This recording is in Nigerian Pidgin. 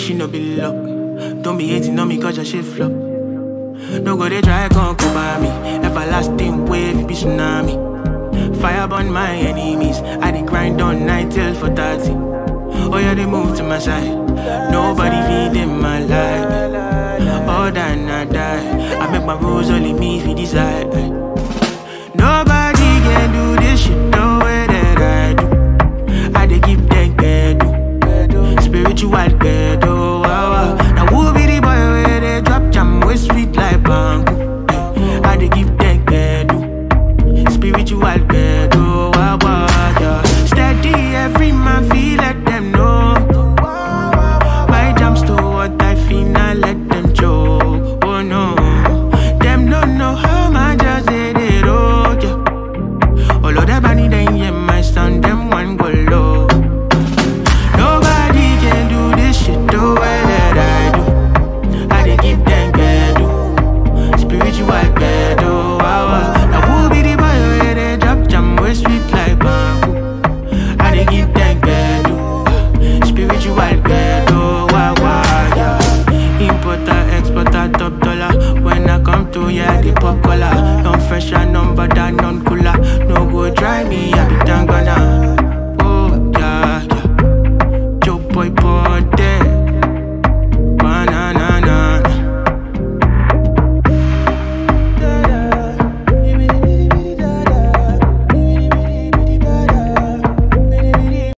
she no be luck. Don't be hating on me cause your shit flop. No go they try gon' come by me. Everlasting wave, it be tsunami. Fire burn my enemies. I dey grind on night till for 30. Oh yeah, they move to my side. Nobody feed in my life. All than I die. I make my rules only me if you decide. Nobody can do this shit the way that I do. I dey give them bedu. Spiritual bedu.